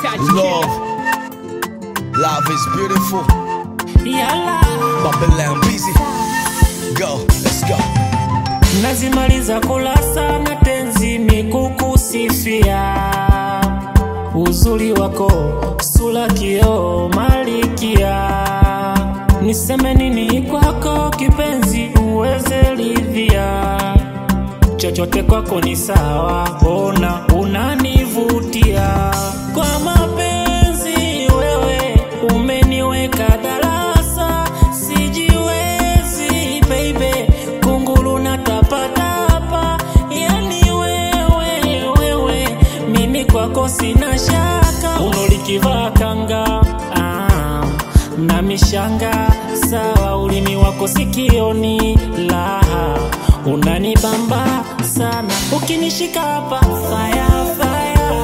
Love, love is beautiful. Yala, Babylon busy. Go, let's go. nazimaliza kula sana tenzi mikukusifia uzuri wako sura kio malikia niseme nini kwako kipenzi uweze lidhia chochote kwako ni sawa ona unanivutia kwa mapenzi wewe umeniweka darasa sijiwezi baby kunguru na tapatapa yani wewe wewe mimi kwako sina shaka unolikivaa kanga ah, na mishanga sawa ulimi wako sikioni laha unanibamba sana ukinishika hapa fire fire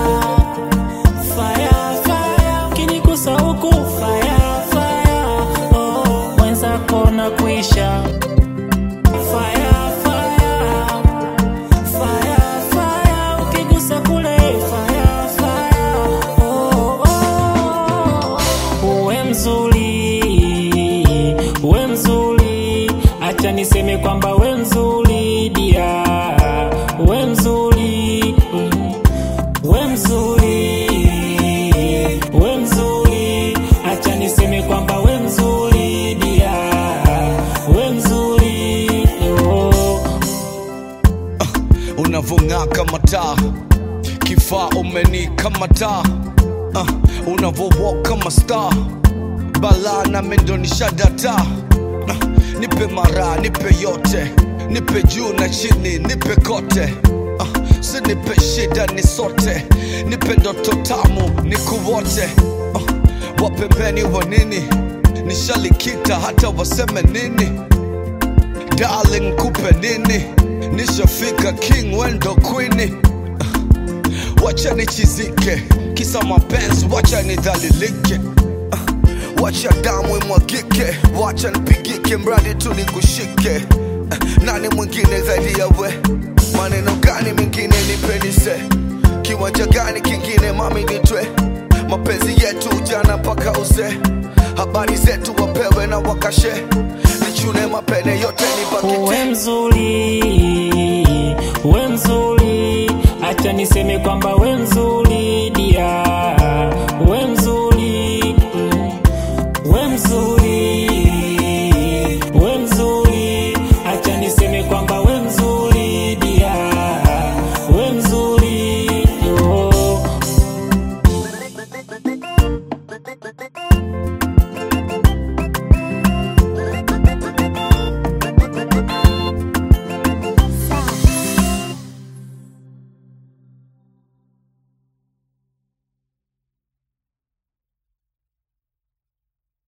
fire fire ukinigusa huku fire fire oh mwenzako na kuisha fire fire fire fire ukigusa kule fire fire oh, oh. uwe mzuri uwe mzuri acha niseme kwamba we mzuri dia we mzuri mm. we mzuri we mzuri acha niseme kwamba we mzuri dia we mzuri oh. Unavong'aa kama taa, kifaa umenikamata. Uh, unavowalk kama star, balaa na mendo ni shadata. Uh, nipe mara, nipe yote, nipe juu na chini, nipe kote. Uh, si nipe shida ni sote, nipe ndoto tamu nikuwote. Uh, wapembeni wa nini? Nishalikita hata waseme nini? Darling, kupe nini? Nishafika king wendo queen. Wacha nichizike, kisa mapenzi, wacha nidhalilike. Wacha damu imwagike, wacha nipigike, mradi tu nikushike. Nani mwingine zaidi ya we? Maneno gani mengine nipendise? Kiwanja gani kingine mami nitwe? Mapenzi yetu ujana mpaka uzee, habari zetu wapewe na wakashe. Nichune mapene yote nibakite uwe mzuri uwe mzuri acha niseme kwamba we mzuri